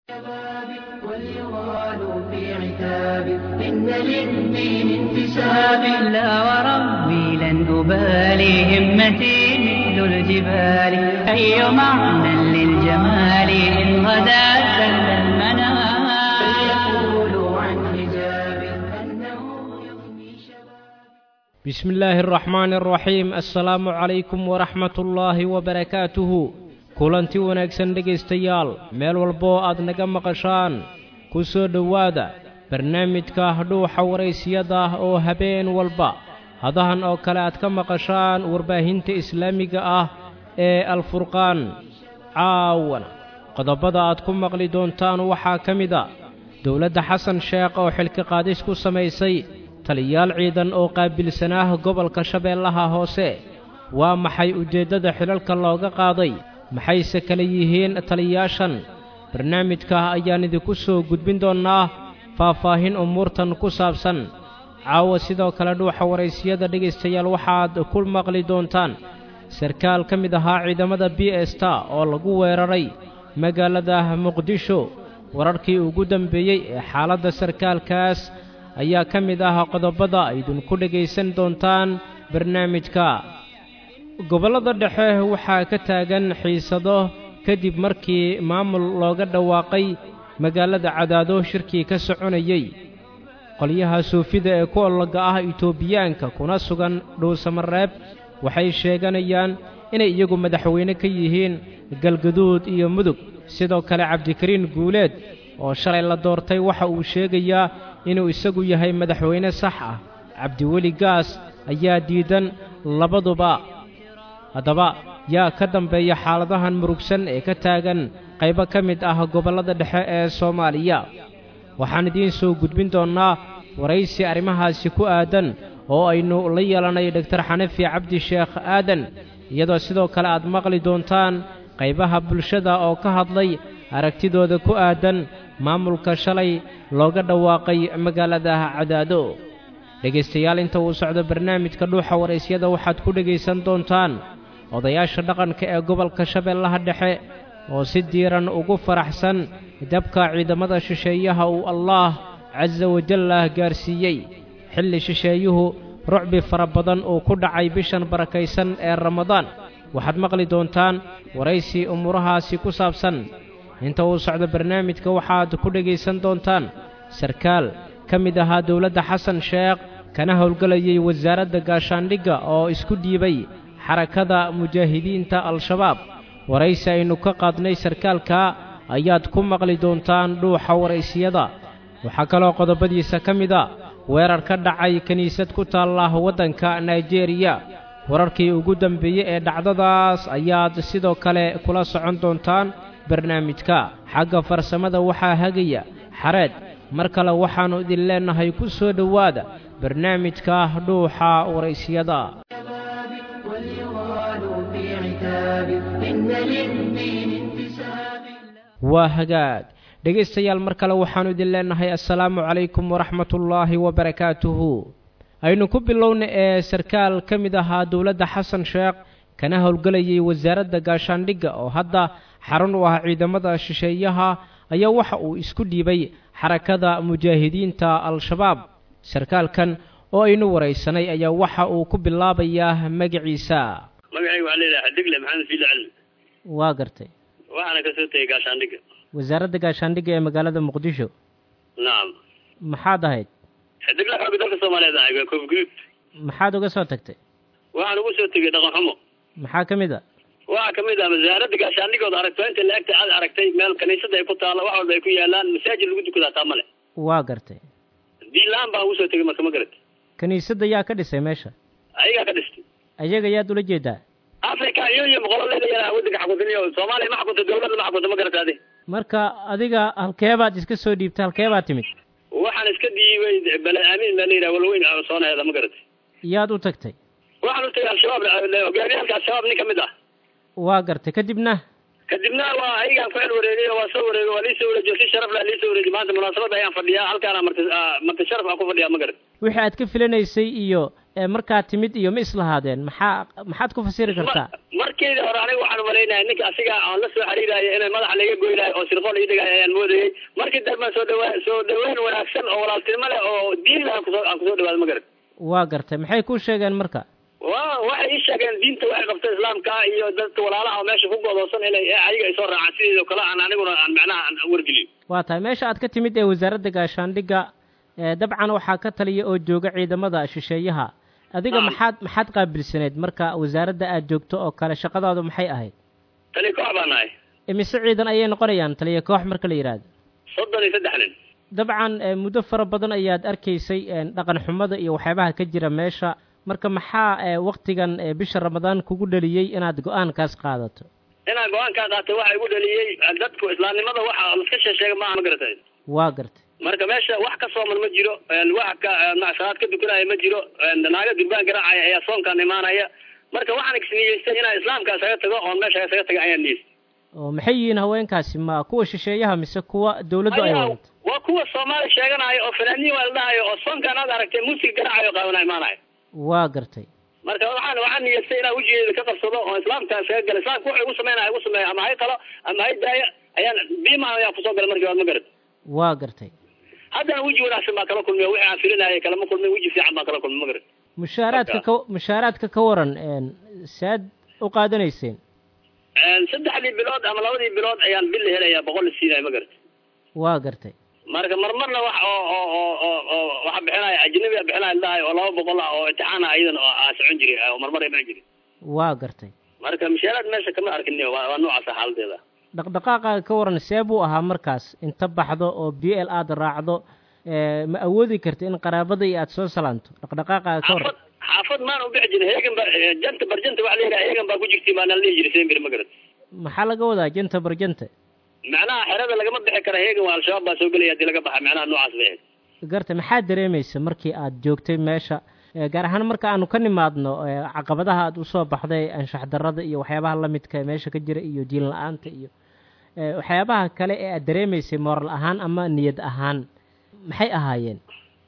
واليغال في عتاب إن للدين انتساب لا وربي لن أبالي همتي مثل الجبال أي معنى للجمال إن غدا سل المنام فليقولوا عن حجاب أنه يغني شباب بسم الله الرحمن الرحيم السلام عليكم ورحمة الله وبركاته kulanti wanaagsan dhegaystayaal meel walboo aad naga maqashaan ku soo dhowaada barnaamijka dhuuxa waraysiyada ah oo habeen walba hadahan oo kale aad ka maqashaan warbaahinta islaamiga ah ee alfurqaan caawana qodobada aad ku maqli doontaan waxaa ka mid a dowladda xasan sheekh oo xilka qaadis ku samaysay taliyaal ciidan oo qaabilsanaah gobolka shabeellaha hoose waa maxay ujeeddada xilalka looga qaaday maxayse kale yihiin taliyaashan barnaamijka ayaan idinku soo gudbin doonnaa faahfaahin umuurtan ku saabsan caawa sidoo kale dhuuxa waraysiyada dhegaystayaal waxaad ku maqli doontaan sarkaal ka mid ahaa ciidamada b esta oo lagu weeraray magaalada muqdisho wararkii ugu dambeeyey ee xaaladda sarkaalkaas ayaa ka mid ah qodobada aydinku dhegaysan doontaan barnaamijka gobollada dhexe waxaa ka taagan xiisado kadib markii maamul looga dhawaaqay magaalada cadaado shirkii ka soconayey qolyaha suufida ee ku ollaga ah itoobiyaanka kuna sugan dhuusamareeb waxay sheeganayaan inay iyagu madaxweyne ka yihiin galgaduud iyo mudug sidoo kale cabdikariin guuleed oo shalay la doortay waxa uu sheegayaa inuu isagu yahay madaxweyne sax ah cabdiweli gaas ayaa diidan labaduba haddaba yaa ka dambeeya xaaladahan murugsan ee ka taagan qaybo ka mid ah gobollada dhexe ee soomaaliya waxaan idiin soo gudbin doonnaa waraysi arrimahaasi ku aadan oo aynu la yeelanay doktor xanafi cabdi sheekh aadan iyadoo sidoo kale aad maqli doontaan qaybaha bulshada oo ka hadlay aragtidooda ku aadan maamulka shalay looga dhawaaqay magaalada cadaado dhegaystayaal inta uu socdo barnaamijka dhuuxa waraysyada waxaad ku dhegaysan doontaan odayaasha dhaqanka ee gobolka shabeellaha dhexe oo si diiran ugu faraxsan dabka ciidamada shisheeyaha uu allaah casa wajallah gaarsiiyey xilli shisheeyuhu rucbi fara badan uu ku dhacay bishan barakaysan ee ramadaan waxaad maqli doontaan waraysi umuurahaasi ku saabsan inta uu socdo barnaamijka waxaad ku dhegaysan doontaan sarkaal ka mid ahaa dowladda xasan sheekh kana howlgelayay wasaaradda gaashaandhigga oo isku dhiibay xarakada mujaahidiinta al-shabaab waraysi aynu ka qaadnay sarkaalka ayaad ku maqli doontaan dhuuxa waraysiyada waxaa kaloo qodobadiisa ka mid a weerar ka dhacay kiniisad ku taalla waddanka naijeeriya wararkii ugu dambeeyey ee dhacdadaas ayaad sidoo kale kula socon doontaan barnaamijka xagga farsamada waxaa hagaya xareed mar kale waxaannu idin leennahay ku soo dhowaada barnaamijka dhuuxa waraysiyada واليغال في عتاب إن للدين انتساب waa hagaag dhegaystayaal mar kale waxaannu idin leennahay assalaamu calaykum waraxmatullaahi wabarakaatuhu aynu ku bilowna ee sarkaal ka mid ahaa dowladda xasan sheekh kana howlgelayay wasaaradda gaashaandhigga oo hadda xarun u ah ciidamada shisheeyaha ayaa waxa uu isku dhiibay xarakada mujaahidiinta al-shabaab sarkaalkan oo aynu waraysanay ayaa waxa uu ku bilaabayaa magaciisa magacayga waxaa leedahay xadigle maxamed fiile cali waa gartay waxaana kasoo tegay gaashaandhigga wasaaradda gaashaandhigga ee magaalada muqdisho nacam maxaad ahayd xidigle xooga dalka soomaaliyeed ahay waa koof guduud maxaad uga soo tagtay waxaan ugu soo tegay dhaqan xumo maxaa ka mid a waxaa kamid ah wasaaradda gaashaandhigooda aragto inta la-egta aad aragtay meel kaniisada ay ku taalla wax walba ay ku yaalaan masaajid lagu dukadaa taa male waa gartay diin la-aan baan ugu soo tegay marka ma garat kiniisadda yaa ka dhisay meesha ayagaa ka dhistay ayaga yaad ula jeedaa africa iyo iyo boqololeeda yaraa waddanka xakuntiniyo soomaaliya ma xakunta dawladda ma xakunta ma garata adi marka adiga halkeebaad iska soo dhiibtay halkeebaad timid waxaan iska dhiibay bale aamin baa la yidhaha walweyn soonaheeda ma garat yaad u tagtay waxaan u tagay al-shabaab hogaamiyaalka al-shabaab nin kamid ah waa gartay kadibna kadibna waa ayagaan ku xel wareegay oo waa soo wareegay waa liisoo wareejiyo si sharaf leh liisoo wareejiy maanta munaasabadda ayaan fadhiyaa halkaana marti marti sharaf aan ku fadhiyaa ma garan wixii aad ka filanaysay iyo markaad timid iyo ma islahaadeen maxaa maxaad ku fasiri kartaa markeydii hore aniga waxaan umalaynaya ninka asiga aan la soo xiriiraayo inay madaxa laga goynayo oo sirqool ii dhigaayo ayaan moodayay markii dambe soo dhawaa soo dhaweyn wanaagsan oo walaaltinimo leh oo diin leh aan kusoo aan kusoo dhawaado ma garan waa gartay maxay kuu sheegeen marka wa waxay ii sheegeen diinta waxay qabta islaamka iyo dadka walaalaha oo meesha ku godoosan inay ayaga ay soo raacaan sideedoo kale aan aniguna aan macnaha aan wargeliyo waa tahay meesha aad ka timid ee wasaaradda gaashaandhigga dabcan waxaa ka taliya oo jooga ciidamada shisheeyaha adiga maxaad maxaad qaabilsaneed marka wasaaradda aad joogto oo kale shaqadaadu maxay ahayd taliya koox baa nahay imise ciidan ayay noqonayaan taliya koox marka la yidhaahdo soddon iyo saddex nin dabcan muddo fara badan ayaad arkaysay dhaqan xumada iyo waxyaabaha ka jira meesha marka maxaa waktigan bisha ramadaan kugu dhaliyey inaad go-aankaas qaadato inaan go-aankaa qaatay waxa igu dhaliyey dadku islaamnimada waxa laska sheesheega maaha ma garatay waa gartay marka meesha wax ka sooman ma jiro wax ka salaad ka dukanaya ma jiro naaga durbaan garaacaya ayaa soonkaan imaanaya marka waxaan isniyeystay inaan islaamka isaga tago oon meesha isaga taga ayaan niyeystay oo maxay yihiin haweenkaasi ma kuwa shisheeyaha mise kuwa dawladdu ay wadato waa kuwa soomaali sheeganayo oo fanaaniin waa la dhahayo oo soonkaan aad aragtay muusig garaacayo qaabana imaanayo waa gartay marka waxaan waxaan niyeystay inaan wejigeeda ka qabsado oo islaamka isaga gala islaamka wuxuu igu sameynaya igu sameeya ama hay qalo ama hay daaya ayaan biima ayaan kusoo galay markii waad ma garat waa gartay haddana weji wanaagsan baa kala kulmiya wixii aan filinayay kalama kulmin weji fiican baan kala kulmay ma garat mushaaraadka ka mushaaraadka ka waran saad u qaadanayseen saddexdii bilood ama labadii bilood ayaan billa helayaa boqol la siinaya ma garat waa gartay marka marmarna wax oo oo oo oo oo waxa bixinaya ajnabiga bixinaya ladhahay oo laba boqol ah oo imtixaan ah iyadan oo aa socon jiray oo marmar imaan jiray waa gartay marka mushaaraad meesha kama arkin waa waa noocaasa xaaladeeda dhaqdhaqaaqaaga ka waran see buu ahaa markaas inta baxdo oo b l aad raacdo ma awoodi karta in qaraabada iyo aada soo salaanto dhaqdhaqaaqaaga ka waran xaafad maan u bixi jirin heegan ba janta barjanta waxa la yidhaha heegan baa ku jirtay baa nala dhihi jiray sembir ma garat maxaa laga wadaa janta barjanta macnaha xerada lagama bixi kara heegan waa al-shabaab baa soo gelaya hadii laga baxa macnaha noocaas bay ahayd garta maxaa dareemaysa markii aad joogtay meesha gaar ahaan marka aanu ka nimaadno caqabadaha aad usoo baxday anshax darada iyo waxyaabaha lamidka ee meesha ka jira iyo diin la-aanta iyo waxyaabaha kale ee aad dareemaysay moral ahaan ama niyad ahaan maxay ahaayeen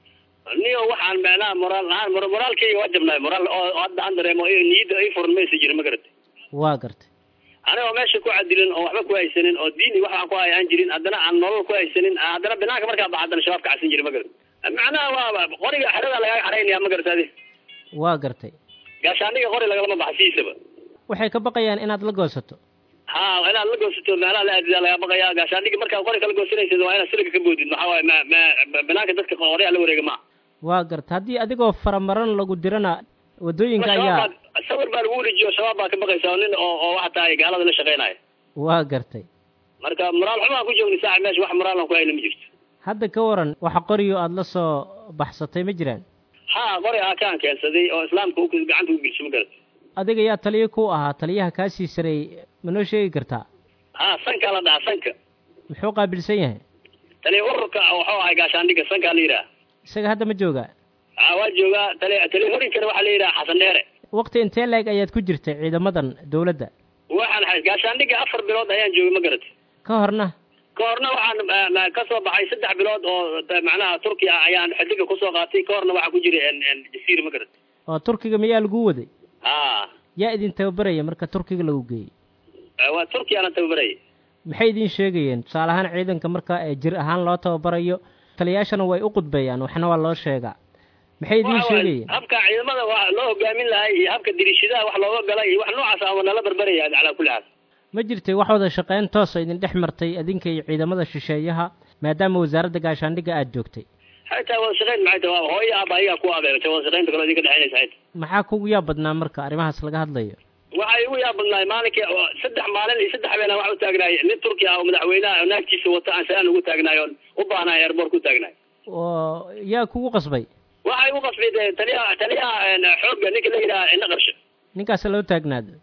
niyo waxaan macnaha moraal ahaan moraalkayga waa jabnaay moraal oo hadda aan dareemo niyadda ay furan maysa jirin ma garatay waa gartay anigoo meesha ku cadilin oo waxba ku haysanin oo diin iyo wax aan ku hay aan jirin haddana aan nolol ku haysanin haddana banaanka markaa baxa haddana shabaab ka cabsan jirin ma garatay macnaha waa qoriga xerada lagaaga xaraynaya ma garata adi waa gartay gaashaaniga qori lagalama baxa sidiisaba waxay ka baqayaan inaad la goosato ha inaad la goosato meelaha la aadidaa laga baqaya gaashaandhigi markaad qori kala goosanaysid waa inaad siliga ka boodid maxaa waaye ma ma banaanka dadka qoryaha la wareega maa waa garta haddii adigoo faramaran lagu dirana waddooyinka ayaa sawir baa lagu wareejiyo shabaab baa ka baqaysa nin oo oo waxa tahay gaalada la shaqeynaya waa gartay marka moraal xumaan ku joogni saaxib meesha wax moraalan ku hayna ma jirto hadda ka waran waxa qoriyo aada la soo baxsatay ma jiraan ha qori aa kaan keensaday oo islaamka gacanta u gelshay ma garata adiga yaa taliyo ku ahaa taliyaha kaasii sareey ma noo sheegi kartaa ha sankaa la dhahaa sanka muxuu qaabilsan yahay taliya ururka wuxuu ahay gaashaandhiga sankaa la yidhaha isaga hadda ma joogaa ha waa joogaa tali taliya horinkana waxaa la yidhaha xasan dheere waqti intee leeg ayaad ku jirtay ciidamadan dawladda waxaan hay gaashaandhiga afar bilood ayaan joogay ma garata ka horna ka horna waxaan ka soo baxay saddex bilood oo macnaha turkiya ayaan xidiga kusoo qaatay ka horna waxaa ku jiray jasiira ma garata oo turkiga miyaa lagu waday ha yaa idin tababaraya marka turkiga lagu geeyey waa turkiyaana tababaraya maxay idin sheegayeen tusaale ahaan ciidanka marka jir ahaan loo tababarayo taliyaashana way u qudbeeyaan waxna waa loo sheegaa maxay idin sheegayeen habka ciidamada waa loo hogaamin lahay iyo habka diriishadaha wax looga galay iyo wax noocaas ama nala barbaraya calaa kulli xaal ma jirtay wax wada shaqeyn toosa idin dhex martay adinka iyo ciidamada shisheeyaha maadaama wasaaradda gaashaandhigga aada joogtay xataa wada shaqeyn maxay tahay hooyo aaba ayagaa ku abeebatay wada shaqeynta kaloo idinka dhexeynaysa xayta maxaa kugu yaab badnaa marka arrimahaas laga hadlayo waxay igu yaab badnaay maalinkii saddex maalin iyo saddex habeen wax u taagnaay nin turki ah oo madaxweynaha naagtiisa wata aan salaan ugu taagnaay oon u baahnaay airboort ku taagnaay oo yaa kugu qasbay waxay igu qasbay taliyaha taliyaha xoogga ninka la yidhaha indha qarsho ninkaas loo taagnaado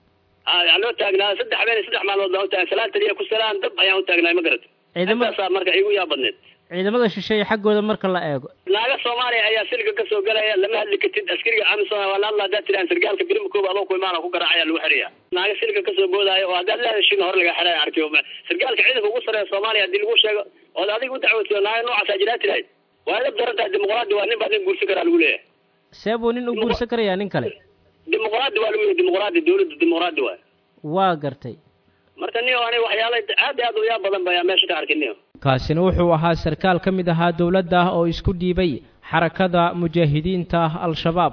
a loo taagnaa saddex habeen iyo saddex maalmood baan u taagay salaan taliya ku salaan dab ayaan u taagnaay ma garata ciidamada intaasaa marka igu yaab badneed ciidamada shisheeye xaggooda marka la eego naaga soomaaliya ayaa silka kasoo galaya lama hadli kartid askariga amisom waa la hadla haddaad tiraan sargaalka birima kooba adoo ku imaana ku garaacaya lagu xiraya naaga silka kasoo boodaayo oo haddaad la heshin hore laga xiraya arki sargaalka ciidanka ugu sareeya soomaaliya haddii lagu sheego ood adiga u dacwatiyo naaga noocaas jiraa tirahayd waa la daran tahay dimuqraadi waa nin baa nin guursan karaa lagu leeyahay see buu nin u guursan karayaa nin kale dimuqraadi waa lagu leeyahay dimuqraadi dawladda dimuqraadi waay waa gartay marka niyo ani waxyaala aad iyo aad uyaa badan ba ayaa meesha ka arkay niyo kaasina wuxuu ahaa sarkaal ka mid ahaa dowladda oo isku dhiibay xarakada mujaahidiinta al-shabaab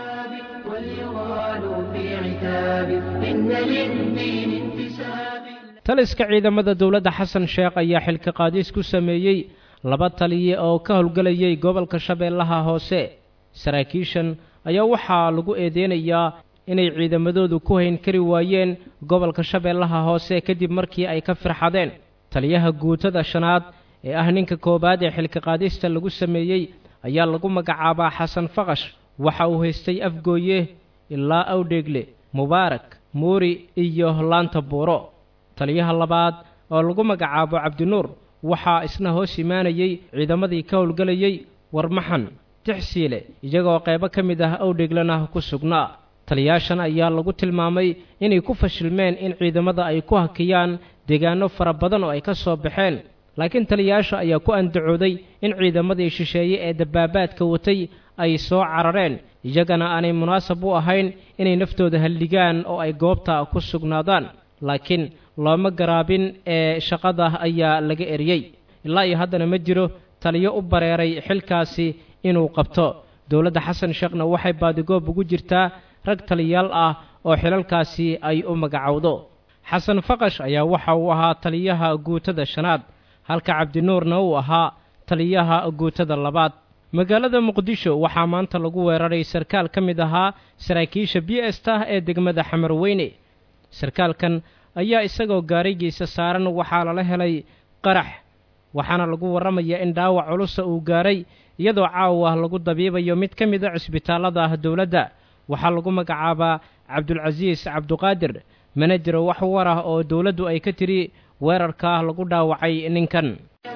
وليغالوا في عتاب إن للدين انتساب taliska ciidamada dowladda xasan sheekh ayaa xilka qaadis ku sameeyey laba taliye oo ka howlgelayay gobolka shabeellaha hoose saraakiishan ayaa waxaa lagu eedeynayaa inay ciidamadoodu ku hayn kari waayeen gobolka shabeellaha hoose kadib markii ay ka firxadeen taliyaha guutada shanaad ee ah ninka koowaad ee xilka qaadista lagu sameeyey ayaa lagu magacaabaa xasan faqash waxa uu haystay afgooye ilaa awdheegle mubaarak muuri iyo laanta buuro taliyaha labaad oo lagu magacaabo cabdinuur waxaa isna hoos imaanayey ciidamadii ka howlgelayey warmaxan tixsiile iyagoo qaybo ka mid ah awdheeglana ku sugnaa taliyaashan ayaa lagu tilmaamay inay ku fashilmeen in ciidamada ay ku hakiyaan deegaano fara badan oo ay ka soo baxeen laakiin taliyaasha ayaa ku andacooday in ciidamadii shisheeye ee dabaabaadka watay ay soo carareen iyagana aanay munaasab u ahayn inay naftooda halligaan oo ay goobta ku sugnaadaan laakiin looma garaabin ee shaqada ayaa laga eriyey ilaa iyo haddana ma jiro taliyo u bareeray xilkaasi inuu qabto dowladda xasan sheekhna waxay baadigoob ugu jirtaa rag taliyaal ah oo xilalkaasi ay u magacowdo xasan faqash ayaa waxa uu ahaa taliyaha guutada shanaad halka cabdinuurna uu ahaa taliyaha guutada labaad magaalada muqdisho waxaa maanta lagu weeraray sarkaal ka mid ahaa saraakiisha b s ta ee degmada xamarweyne sarkaalkan ayaa isagoo gaarigiisa saaran waxaa lala helay qarax waxaana lagu warramayaa in dhaawac culusa uu gaaray iyadoo caawa lagu dabiibayo mid ka mid a cisbitaallada dowladda waxaa lagu magacaabaa cabdulcasiis cabduqaadir manajer wax war ah oo dowladdu ay ka tidhi weerarka lagu dhaawacay ninkan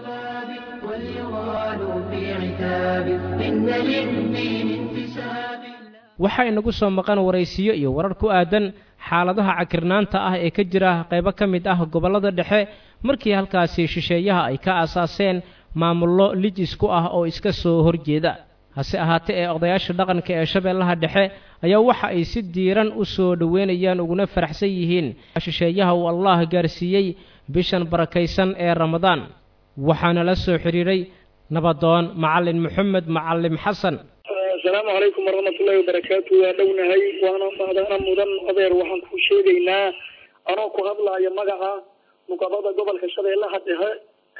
وليغالوا في عتاب إن للدين انتساب waxaa inagu soo maqan waraysiyo iyo warar ku aadan xaaladaha cakirnaanta ah ee ka jira qaybo ka mid ah gobollada dhexe markii halkaasi shisheeyaha ay ka aasaaseen maamullo lij isku ah oo iska soo horjeeda hase ahaatee ee odayaasha dhaqanka ee shabeellaha dhexe ayaa waxa ay si diiran u soo dhoweynayaan uguna faraxsan yihiin shisheeyaha uu allah gaarsiiyey bishan barakaysan ee ramadaan waxaana la soo xidhiiray nabadoon macallin moxamed macallim xasan asalaamu calaykum waraxmatullaahi wabarakaatu waa dhownahay waana maadaana mudan adeer waxaan ku sheegaynaa anoo ku hadlaayo magaca muqabada gobolka shabeellaha dhexe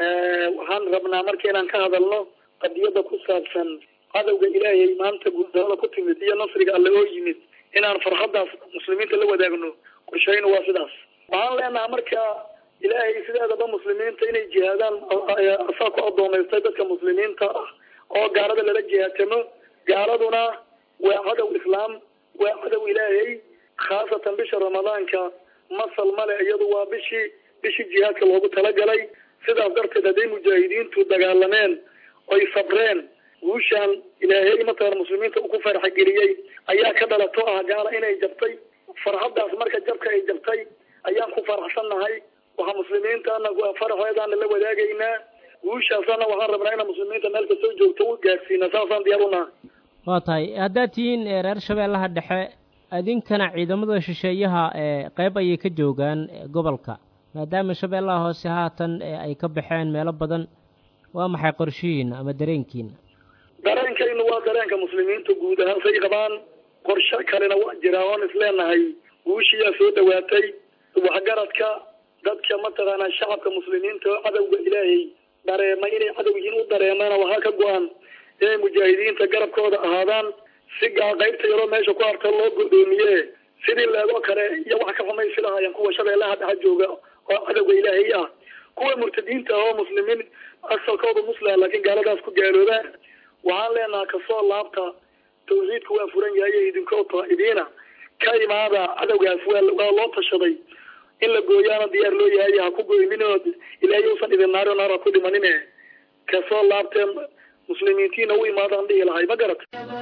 waxaan rabnaa marka inaan ka hadalno qadiyada ku saabsan cadowga ilaahay maanta guuldarada ku timid iyo nasriga alle oo yimid inaan farxadaas muslimiinta la wadaagno qorshaynu waa sidaas waxaan leenaha marka ilaahay sideedaba muslimiinta inay jihaadaan asaa ku adoomaystay dadka muslimiinta ah oo gaalada lala jihaatamo gaaladuna waa cadow islaam waa cadow ilaahay khaasatan bisha ramadaanka masal male iyadu waa bishii bishii jihaadka loogu talagalay sidaas darteed hadday mujaahidiintu dagaalameen oy sabreen guushaan ilaahay mataqan muslimiinta uu ku farxageliyey ayaa ka dhalato ah gaala inay jabtay farxadaas marka jabka ay jabtay ayaan ku faraxsannahay waxaa muslimiintana faraxeedaana la wadaagaynaa guushaasana waxaan rabnaa ina muslimiinta meel kastoo joogto u gaarsiina saasaan diyaar u nahay waa tahay haddaad tihiin reer shabeellaha dhexe idinkana ciidamada shisheeyaha ee qayb ayay ka joogaan gobolka maadaama shabeellaha hoose haatan ay ka baxeen meelo badan waa maxay qorshihiina ama dareenkiina dareenkaynu waa dareenka muslimiinta guud ahaan say qabaan qorshe kalena waa jiraa oon isleenahay guushiyaa soo dhawaatay waxgaradka dadka mataqaanaa shacabka muslimiinta oo cadowga ilaahay dareemay inay cadow yihiin u dareemeena waxaa ka go-an inay mujaahidiinta garabkooda ahaadaan si gaa qaybta yaroo meesha ku harta loo godoomiye sidii leegoo kale iyo wax ka xumaysi lahaayeen kuwa shabeellaha dhexa jooga oo cadowga ilaahay ah kuwa murtadiinta ah oo muslimiin asalkooda muslim laakiin gaaladaas ku gaaloobaan waxaan leenaha kasoo laabta tawxiidku waa furan yahay idinkoo taa'ibiina ka imaada cadowgaas waa waa loo tashaday in la gooyaana diyaar loo yahay ha ku goyninood ilaahay usan idin naaro naar ha ku dhimanine kasoo laabteen muslimiintiina u imaadaan dhihi lahay ma garata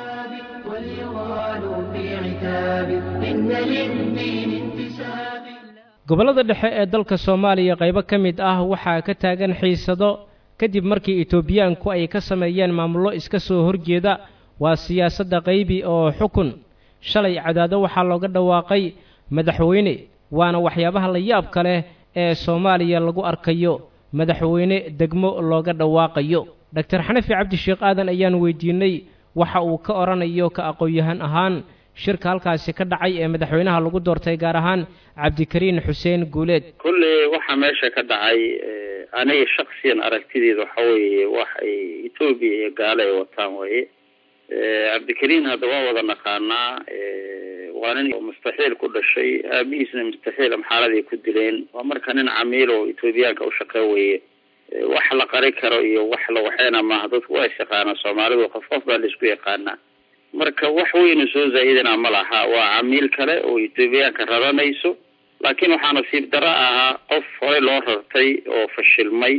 واليغال في عتاب إن للدين انتساب gobollada dhexe ee dalka soomaaliya qaybo ka mid ah waxaa ka taagan xiisado kadib markii etoobiyaanku ay ka sameeyeen maamullo iska soo horjeeda waa siyaasadda qaybi oo xukun shalay cadaado waxaa looga dhawaaqay madaxweyne waana waxyaabaha la yaabka leh ee soomaaliya lagu arkayo madaxweyne degmo looga dhawaaqayo doctor xanafi cabdisheekh aadan ayaan weydiinay waxa uu ka odhanayo ka aqoon-yahan ahaan shirka halkaasi ka dhacay ee madaxweynaha lagu doortay gaar ahaan cabdikariin xuseen guuleed kulley waxaa meesha ka dhacay aniga shaksiyan aragtideeda waxa weeye wax ay etoobiya iyo gaale ay wataan waye cabdikariin hadda waa wada naqaanaa waa nin mustaxiil ku dhashay aabihiisna mustaxiil amxaaladii ku dileen waa marka nin camiil oo etoobiyaanka u shaqe weye wax la qari karo iyo wax la waxeena maaha dadku waa is yaqaanaa soomaalidu qof qof baa laisku yaqaanaa marka wax weynu soo zaa'idana ma laha waa camiil kale oo etoobiyaanka raranayso laakiin waxaa nasiib daro ahaa qof horey loo rartay oo fashilmay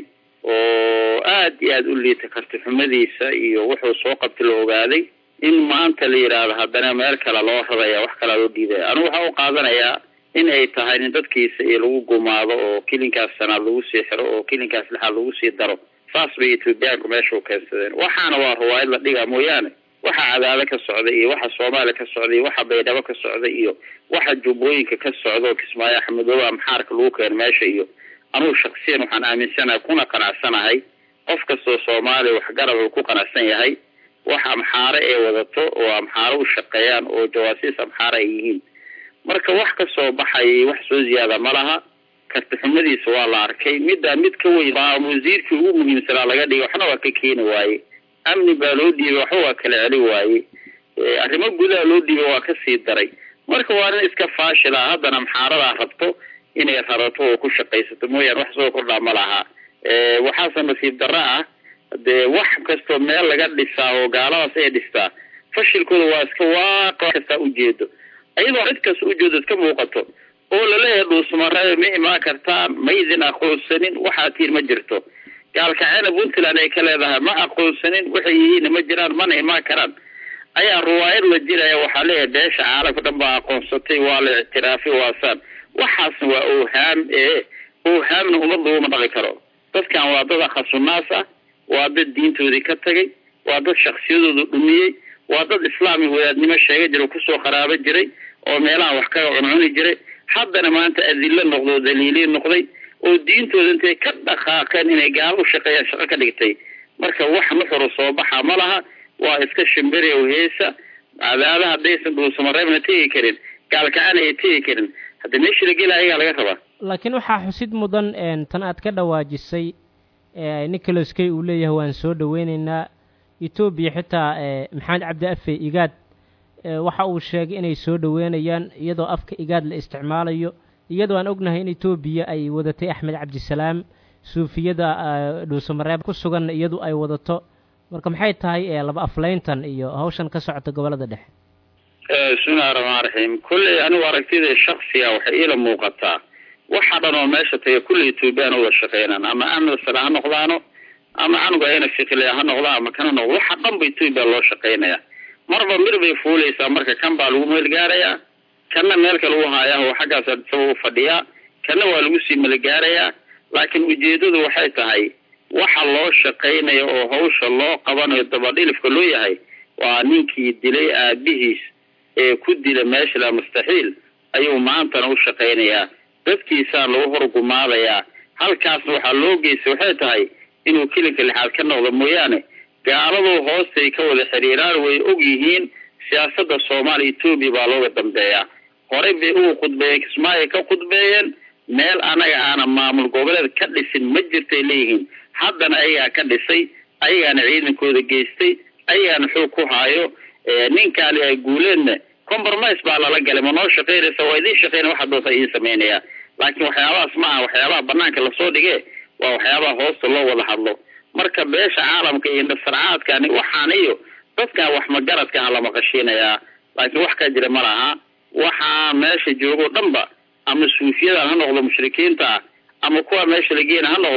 oo aad iyo aada u liita karti xumadiisa iyo wuxuu soo qabtay la ogaaday in maanta la yidhaahdo haddana meel kale loo raraya wax kalea loo dhiibaya anigu waxaa u qaadanayaa in ay tahay in dadkiisa iyo lagu gumaado oo kilinkaas sanaad lagu sii xiro oo kilinkaas lixaad lagu sii daro saas bay etoobiyaanku meesha u keensadeen waxaana waa riwaayad la dhigaa mooyaane waxa cadaado ka socda iyo waxa soomaaliya ka socda iyo waxa baydhabo ka socda iyo waxa jubbooyinka ka socda oo kismaayo axmedoobe amxaarka lagu keeno meesha iyo anugu shaksiyan waxaan aaminsanahay kuna qanacsanahay qof kastoo soomaaliya waxgarab uu ku qanacsan yahay wax amxaare ee wadato oo amxaare u shaqeeyaan oo jawaasiis amxaare ay yihiin marka wax ka soo baxayay wax soo ziyaada ma laha karti xumadiisa waa la arkay middaa mid ka weyn baa wasiirkii ugu muhiimsanaa laga dhigay waxna waa ka keeni waaye amni baa loo dhiibay waxba waa kala celi waaye arrimo gudaha loo dhiibay waa kasii daray marka waa nin iska faashila haddana amxaaradaa rabto inay rarato oo ku shaqaysato mooyaane wax soo kordhaa ma laha waxaase nasiib darro ah dee wax kastoo meel laga dhisaa oo gaaladaas ay dhistaa fashilkooda waa iska waaqa kastaa ujeedo iyadoo cid kasta ujeedo iska muuqato oo laleeyahay dhuusmaree ma imaan kartaan ma idin aqoonsanin waxaa tiin ma jirto gaalkaceyna puntland ay ka leedahay ma aqoonsanin waxay yihiin ma jiraan mana imaan karaan ayaa riwaayad la jiraya waxaa leeyahay beesha caalamka dhan baa aqoonsatay waa la ictiraafay waasaan waxaasna waa oohaam ee oohaamna ummad laguma dhaqi karo dadkan waa dad akhasunaas ah waa dad diintoodii ka tagay waa dad shaksiyadooda dhumiyey waa dad islaami wadaadnimo sheega jira kusoo qaraabo jiray oo meelaha wax kaga cuncuni jiray haddana maanta adillo noqdo oo daliiliin noqday oo diintooda intay ka dhaqaaqeen inay gaalo u shaqeeyaan shaqo ka dhigtay marka wax nuxuru soo baxa ma laha waa iska shimbiri oo heesa cadaada haddaysan dhuusamareebna tegi karin gaalkacana ay tegi karin hadda meeshii la gela ayagaa laga rabaa laakiin waxaa xusid mudan tan aad ka dhawaajisay nicholas kay uu leeyahay waan soo dhoweyneynaa etoobiya xitaa maxamed cabdi afe igaad waxa uu sheegay inay soo dhoweynayaan iyadoo afka igaad la isticmaalayo iyadoo aan ognahay in etoobiya ay wadatay axmed cabdisalaam suufiyada dhuusamareeb ku sugan iyadu ay wadato marka maxay tahay laba afleyntan iyo hawshan ka socota gobolada dhexe bismillahi raxmaan raxiim kulley anigu aragtida shaksiga waxay iila muuqataa waxa dhan oo meesha taga kulley etoobiyaan uwada shaqeynaan ama amni sale ha noqdaano ama canuga ayna fiqilea ha noqdaan ama kana noqdo waxa dhan ba etoobiya loo shaqeynaya marba mir bay fuuleysaa marka kan baa lagu meelgaarayaa kanna meelka lagu haayaa oo xaggaas adisaba u fadhiyaa kanna waa lagu sii meelgaarayaa laakiin ujeedadu waxay tahay waxa loo shaqeynayo oo hawsha loo qabanayo dabadhilifka loo yahay waa ninkii dilay aabihiis ee ku dila meesha la mustaxiil ayuu maantana u shaqeynayaa dadkiisaa lagu horgumaadayaa halkaasna waxaa loo geystay waxay tahay inuu kilinka lixaad ka noqdo mooyaane gaaladu hoostay ka wada xiriiraan way og yihiin siyaasadda soomaaliya etoobiya baa looga dambeeyaa horey bay ugu khudbeeyeen kismaayo ka khudbeeyeen meel anaga aana maamul goboleed ka dhisin ma jirtay leeyihiin haddana ayagaa ka dhisay ayagaana ciidankooda geystay ayagaana xoog ku haayo ninkaali ay guuleedna compromise baa lala galay ma noo shaqeynaysa waa idiin shaqeyna waxa doonta idiin sameynaya laakiin waxyaabahaas ma aha waxyaabaha banaanka lasoo dhige waa waxyaabaha hoosta loo wada hadlo marka beesha caalamka iyo indhasarcaadkani waxaan iyo dadkan wax magaradka ah lama qashiinayaa laakiin wax ka jira ma laha waxaa meesha joogoo dhanba ama suufiyadan ha noqdo mushrikiinta ah ama kuwa meesha la geena ha noqdo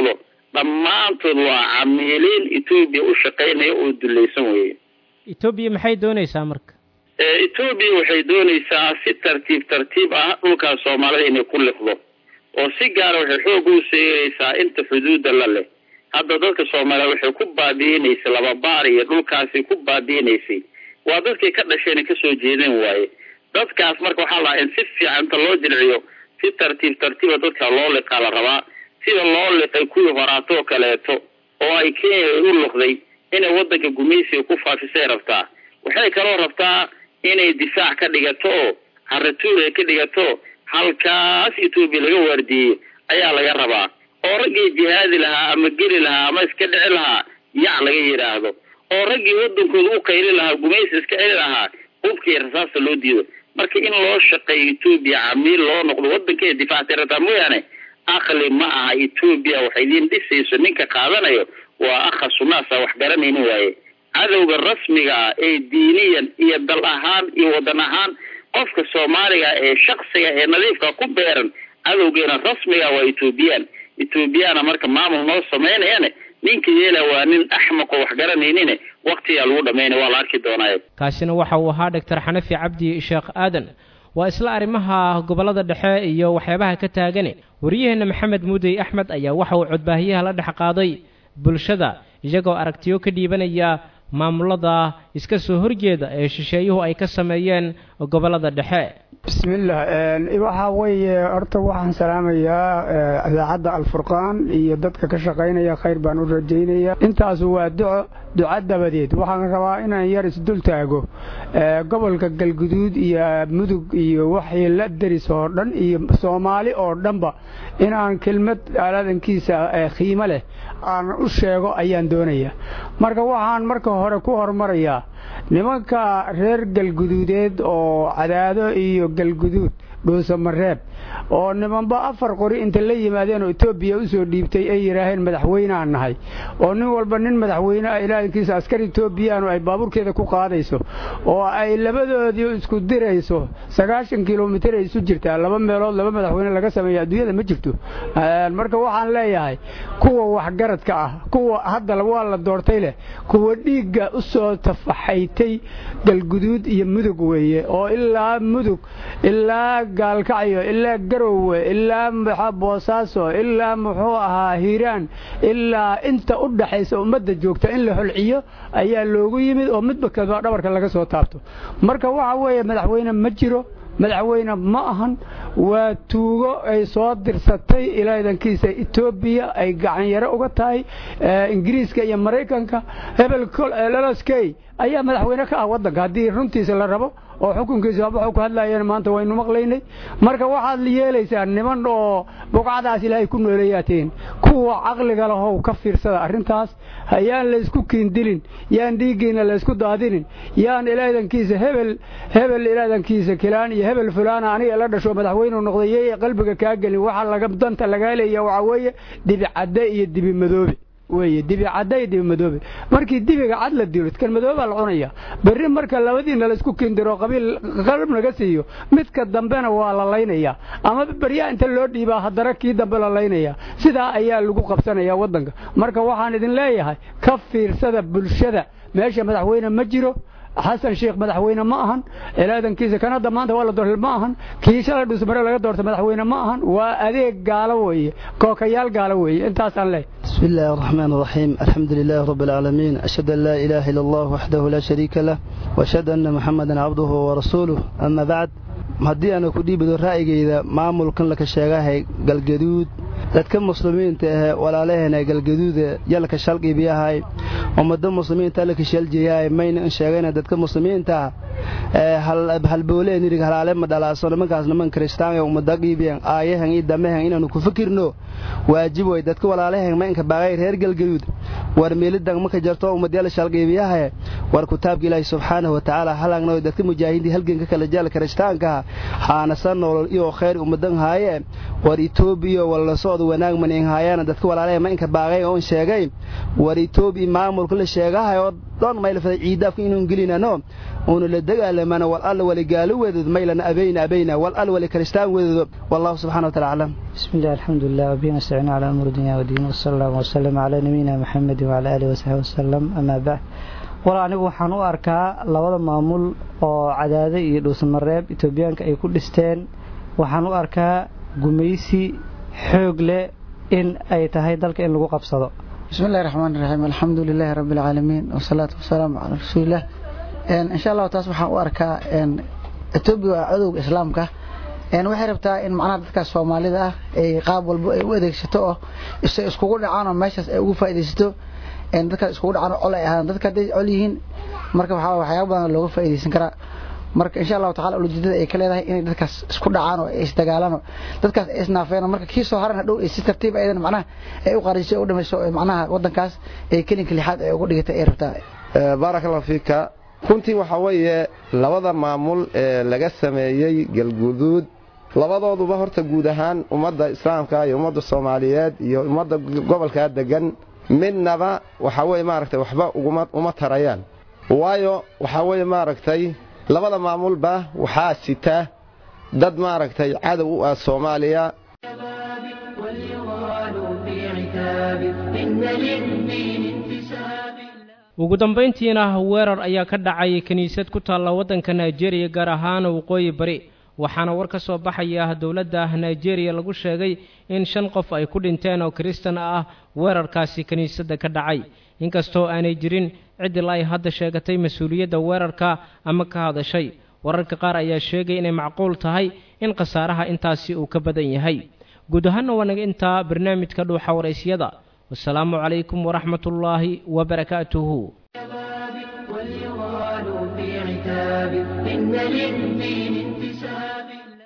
dhammaantood waa camiiliin etoobiya u shaqaynaya oo dulaysan weye etoobiya maxay doonaysaa marka etoobiya waxay doonaysaa si tartiib tartiib ah dhulkaas soomaalida inay ku liqdo oo si gaara waxay xoog u seegaysaa inta xuduudda la leh hadda dadka soomaaliya waxay ku baabi'inaysay lababaar iyo dhulkaasi ku baabi'inaysay waa dadkay ka dhasheen kasoo jeedeen waaye dadkaas marka waxaa lahaa in si fiican inta loo jilciyo si tartiib tartiiba dadka loo liqaa la rabaa sida loo liqay kuwii horaatoo kaleeto oo ay kenya u luqday inay wadanka gumaysiga ku faafisay rabtaa waxay kaloo rabtaa inay difaac ka dhigato oo caratuur ay ka dhigato halkaas etoobiya laga waardiyeyo ayaa laga rabaa oo raggii jihaadi lahaa ama geli lahaa ama iska dhici lahaa yac laga yidhaahdo oo raggii wadankooda u qayli lahaa gumaysi iska celi lahaa hubkii rasaasta loo diido marka in loo shaqeeyo etoobiya camiil loo noqdo wadankeeda difaactay rabtaa mooyaane akli ma aha etoobiya waxay idiin dhisayso ninka qaadanayo waa akha sunaasa wax garanaynin waaye cadowga rasmiga ah ee diiniyan iyo dal ahaan iyo wadan ahaan qofka soomaaliga ee shaksiga ee nadiifka ku beeran cadowgeena rasmiga waa etoobiyaan etoobiyana marka maamul noo samaynayane ninka yeela waa nin axmaq oo wax garanaynin waktigaa lagu dhamaynaya waa la arki doonaaye kaasina waxa uu ahaa doctor xanafi cabdi sheekh aadan waa isla arrimaha gobollada dhexe iyo waxyaabaha ka taagane wariyaheenna maxamed muudey axmed ayaa waxa uu codbaahiyaha la dhex qaaday bulshada iyagoo aragtiyo ka dhiibanaya maamulada iska soo horjeeda ee shisheeyuhu ay ka sameeyeen gobollada dhexe bismillaah waxaa weeye horta waxaan salaamayaa idaacadda alfurqaan iyo dadka ka shaqaynaya khayr baan u rajaynaya intaasu waa duco duca dabadeed waxaan rabaa inaan yar isdul taago gobolka galguduud iyo mudug iyo waxii la deris oo dhan iyo soomaali oo dhanba inaan kelmad aaladankiisa khiimo leh aan u sheego ayaan doonaya marka waxaan marka hore ku hormarayaa nimanka reer galguduudeed oo cadaado iyo galguduud dhuusamareeb oo nimanba afar qori inta la yimaadeen oo etoobiya u soo dhiibtay ay yidhaaheen madaxweyneaan nahay oo nin walba nin madaxweyne ah ilaahinkiisa askar etoobiyaanu ay baabuurkeeda ku qaadayso oo ay labadoodii isku dirayso sagaashan kilomitir ay isu jirtaa laba meelood laba madaxweyne laga sameeya adduunyada ma jirto marka waxaan leeyahay kuwa waxgaradka ah kuwa hadda waa la doortay leh kuwa dhiigga u soo tafaxaytay galguduud iyo mudug weeye oo ilaa mudug ilaa gaalkacyo ilaa garowe ilaa boosaaso ilaa muxuu ahaa hiiraan ilaa inta u dhaxaysa ummadda joogta in la holciyo ayaa loogu yimid oo midba kadba dhabarka laga soo taabto marka waxa weeye madaxweyne ma jiro madaxweyne ma ahan waa tuugo ay soo dirsatay ilaadankiisa etoobiya ay gacanyaro uga tahay ingiriiska iyo maraykanka hebel loloskey ayaa madaxweyne ka ah waddanka haddii runtiisa la rabo oo xukunkiisa waxu ku hadlayeen maanta waynu maqlaynay marka waxaad yeelaysaa niman oo buqcadaas ilaahay ku nooleeyaatiin kuwa caqliga lahow ka fiirsada arrintaas yaan laysku kiindilin yaan dhiiggiina laysku daadinin yaan ilaadankiisa hebel hebel ilaadankiisa kilaan iyo hebel fulaana aniga la dhasho madaxweyneu noqday yey qalbiga kaa gelin waxa laga danta lagaa leeya waxaa weeye dibi cadde iyo dibi madoobe weye dibi cadda iyo dibi madoobe markii dibiga cad la dilo kan madoobaa la cunaya berri marka labadiina laysku kindiro qabiil qalb laga siiyo midka dambena waa la laynaya ama beryaa inta loo dhiibaa haddana kii dambe la laynaya sidaa ayaa lagu qabsanaya waddanka marka waxaan idin leeyahay ka fiirsada bulshada meesha madaxweyne ma jiro xasan sheekh madaxweyne ma ahan ilaadankiisa kan hadda maanta waa la doortay ma ahan kii shalay dhusmare laga doortay madaxweyne ma ahan waa adeeg gaalo weeye kookayaal gaalo weeye intaasaan leeyahay بسم الله الرحمن الرحيم الحمد لله رب العالمين أشهد أن لا إله إلا الله وحده لا شريك له وأشهد أن محمدا عبده ورسوله أما بعد haddii aana ku dhiibido ra'yigayda maamulkan laka sheegahay galgaduud dadka muslimiinta ahe walaalaheena galgaduuda yalka shalqiibiyahay ummado muslimiinta laka shaljeeyahay mayna in sheegayna dadka muslimiinta halbooleen irig halaale ma dhalaaso nimankaas niman kiristaanka ummada qiibiyan aayahan iyo damahan inaanu ku fikirno waajib way dadka walaalahan ma inka baaqay reer galgaduud war meelidan maka jarto ummadyal shalqiibiyahay war kitaabka ilaahi subxaanahu watacaala halagna dadka mujaahidiin halganka kala jaal kiristaanka haanasa nolol iyo khayr ummadan haaye war etoobiya wala socod wanaag manin haayana dadka walaalaha ma inka baaqay oon sheegay war etoobiya maamulka la sheegahay oo dhan maylafada ciidaafka inuu gelinano uuna la dagaalamana wal alla wali gaalo weedood maylana abayna abayna wal alla wali kristaan weedood wallahu subxana wa taala aclam بسم الله الحمد لله وبه نستعين على أمور الدنيا والدين وصلى الله وسلم على نبينا محمد وعلى آله وصحبه وسلم أما بعد wala anigu waxaan u arkaa labada maamul oo cadaade iyo dhuusamareeb etoobiyaanka ay ku dhisteen waxaan u arkaa gumaysi xoog leh in ay tahay dalka in lagu qabsado بسم الله الرحمن الرحيم الحمد لله رب العالمين والصلاة والسلام على رسول الله إن شاء الله taas waxaan u arkaa Ethiopia waa cadowga islaamka een waxay rabtaa in macnaha dadka Soomaalida ah ay qaab walba ay u adeegsato oo isay iskugu dhacaan oo meeshaas ay ugu faa'iideysato een dadka iskugu dhacaan oo ay ahaan dadka haday col yihiin marka waxa waxyaabo badan looga faa'iideysan karaa marka insha Allah taala ujeedada ay ka leedahay in dadkaas isku dhacaan oo ay isdagaalaan dadkaas ay isnaafeen marka kii soo haran dhow ay si tartiib aydan macnaha ay u qarisay u dhamayso macnaha wadankaas ay kelinka lixaad ay ugu dhigtay ay rabtaa barakallahu fiika runtii waxa weeye labada maamul ee laga sameeyey galguduud labadooduba horta guud ahaan ummadda islaamka iyo ummadda soomaaliyeed iyo ummadda gobolkaa degan midnaba waxa weye maaragtay waxba uguma uma tarayaan waayo waxa weye maaragtay labada maamulba waxaa sita dad maaragtay cadow u ah soomaaliya ugu dambayntiina weerar ayaa ka dhacay kiniisad ku taalla waddanka nigeria gaar ahaan waqooyi bari waxaana war ka soo baxaya dowladda nigeria lagu sheegay in shan qof ay ku dhinteen oo kiristan ah weerarkaasi kiniisadda ka dhacay inkastoo aanay jirin ciddila ay hadda sheegatay mas-uuliyadda weerarka ama ka hadashay wararka qaar ayaa sheegay inay macquul tahay in khasaaraha intaasi uu ka badan yahay guud ahaanna waa naga intaa barnaamijka dhuuxa waraysyada wasalaamu calaykum waraxmatullaahi wabarakaatuhu إن للدين